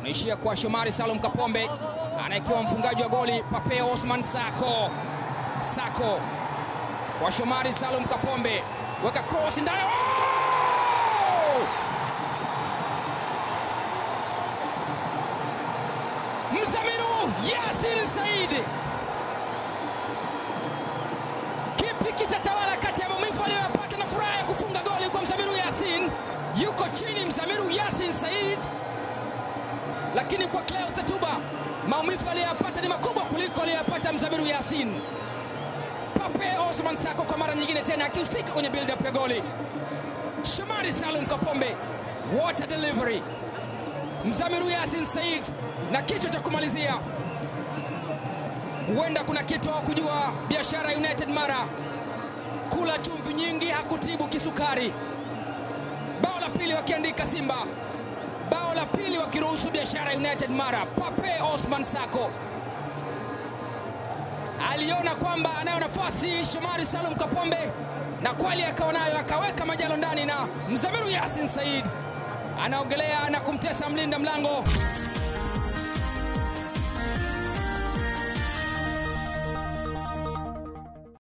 unaishia kwa Shomari Salum Kapombe, anaekiwa mfungaji wa goli Pape Osman Sako. Sako kwa Shomari Salum Kapombe, weka cross ndani. Oh! Mzamiru Yasin Said, kipi kitatawala kati ya maumivu aliyoyapata na furaha ya kufunga goli kwa Mzamiru Yasin? Yuko chini Mzamiru Yasin Said, lakini kwa Cleus Tatuba maumivu aliyoyapata ni makubwa kuliko aliyoyapata Mzamiru Yasin. Pape Osman Sako kwa mara nyingine tena akihusika kwenye build up ya goli. Shomari Salum Kapombe, what a delivery! Mzamiru Yasin Said na kichwa cha kumalizia. Huenda kuna kitu hawakujua Biashara United Mara, kula chumvi nyingi hakutibu kisukari. Bao la pili wakiandika Simba, bao la pili wakiruhusu Biashara United Mara. Pape Osman Sako aliona kwamba anayo nafasi Shomari Salum Kapombe, na kweli akawa nayo, akaweka majalo ndani, na Mzamiru Yasin Said anaogelea na kumtesa mlinda mlango